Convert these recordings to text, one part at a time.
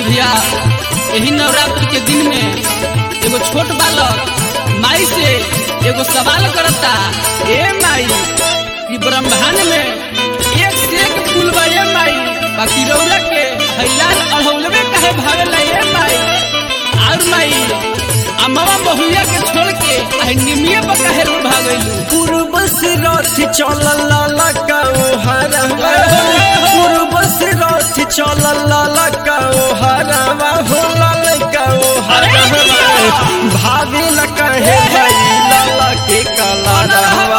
भैया यही नवरात्रि के दिन में एगो छोट बालक माई से एगो सवाल करता ए माई कि ब्रह्मांड में एक से एक फूल बा ए माई बाकी रौला के हैलाल अढ़ौलवे काहे भागेला ए माई और माई अमवा बहुया के छोड़ के आ निमिया पर काहे रो भागैलू पूर्व से रथ चलल लाला काओ हरवा पूर्व से रथ चलल लाला काओ हरवा हो लाला काओ हरवा भावे ल कहे भाई लाला के काला रहवा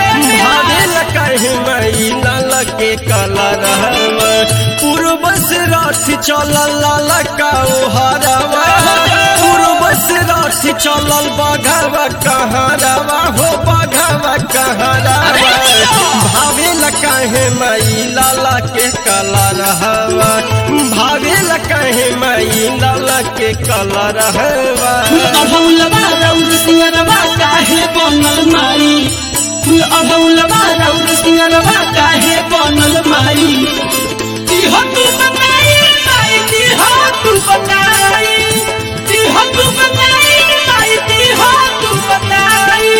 भावे ल कहे भाई लाला के काला रहवा पूर्व से रथ चलल लाला काओ हरवा पूर्व से रथ चलल बघवा कहरवा हो बघवा कहरवा भावे ल कहे मई लाला के कला रहवा भावे ल कहे मई लाला के कला रहवा अढ़ौलवा रौद सिंगरवा काहे बनल माई फूल अढ़ौलवा रौद सिंगरवा काहे बनल माई तिहो तू बनाई माई तिहो तू बनाई तिहो तू बनाई माई तिहो तू बनाई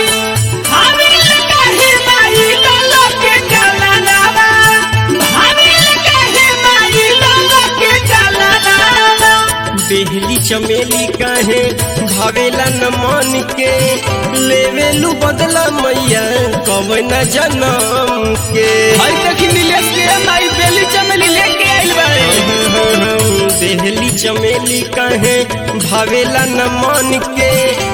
भाविल काहे माई लाला के काला नावा भाविल काहे माई लाला के काला नावा बेहली चमेली कहे भावेला न मन के लेवेलू बदला मैया कब न जनम के भाई देखी नीलेश के माई बेली चमेली लेके आइल बाड़े देहली चमेली कहे भावेला न मन के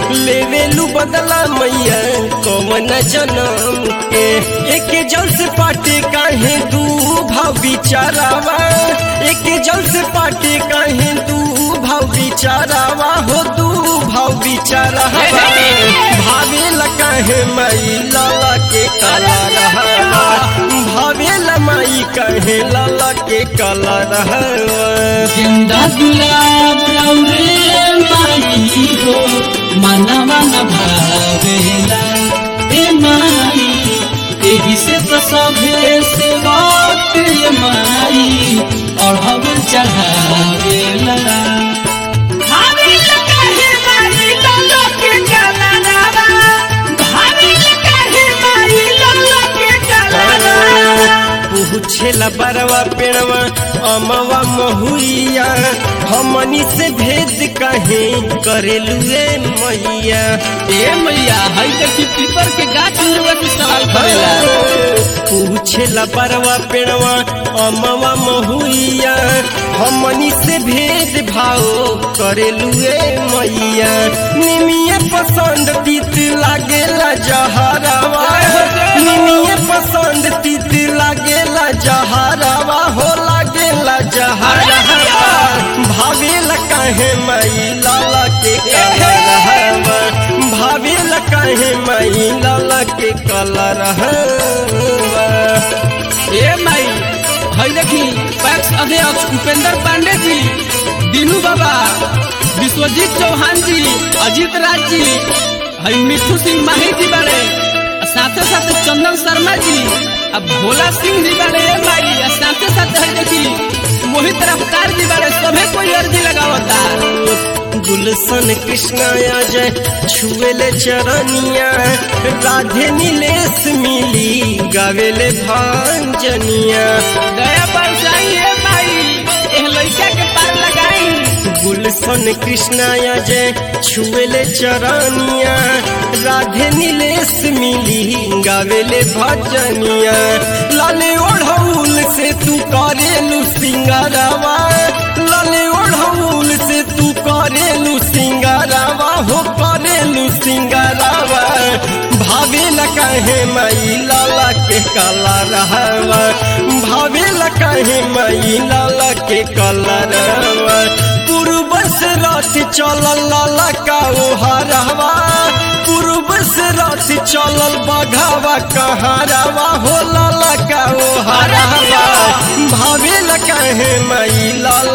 लेवेलू बदला मैया कौन जनम के एक जल से पाटे काहे दू भाव बिचारावा एक जल से पाटे काहे दू भाव बिचारावा हो दू भाव बिचारावा भावेला काहे मई लाला के काला रहवा भावेला माई कहे लाला के काला रहवा गेंदा गुलाब रौरे माई हो मनवा न भावेला ए माई एही से तो सभे से बात ये माई और हम चढ़ावेला भाविल काहे माई लाला के काला नावा भाविल काहे माई लाला के काला नावा पूछेला बरवा पेड़वा अमवा महुइया हमनी से भेद काहे करेलू रे मैया ए मैया हई देखी पीपर के गाछ उड़वा के सवाल करेला पूछेला बरवा पेड़वा अमवा महुइया हमनी से भेद भाव करेलू रे मैया निमिया पसंद तीत लागेला जहरावा निमिया पसंद तीत लागेला जहरावा हो लागेला जहरावा भावेला काहे मई लाला के कलरहवा भावेला काहे मई लाला के कलरहवा ए माई हई देखी पैक्स अध्यक्ष उपेंद्र पांडे जी दीनू बाबा विश्वजीत चौहान जी अजीत राज जी हई मिठू सिंह माही जी बारे आ साथे साथे चंदन शर्मा जी अब भोला सिंह जी बारे ए माई आ साथे साथे हई देखी मोहित रफ्तार जी बारे सभे कोई अर्जी लगावता गुलशन कृष्णा जय छुएले चरनिया राधे नीलेश मिली गावेले भांजनिया दया बरसाई ए माई एह लइका के पार लगाई गुलशन कृष्णा जय छुएले चरनिया राधे नीलेश मिली गावेले भजनिया लाले ओढ़ौल से तू करेलू सिंगारवा लाले ओढ़ौल से तू करेलू सिंगारवा हो करेलू सिंगारवा भावे ल कहे मई लाला के काला रहवा भावे ल कहे मई लाला के काला रहवा पूर्व से रथ चलल लाला का ओ हरवा पूर्व से रथ चलल बघावा कहरवा हो लाला का ओ हरवा भावे ल कहे मई लाला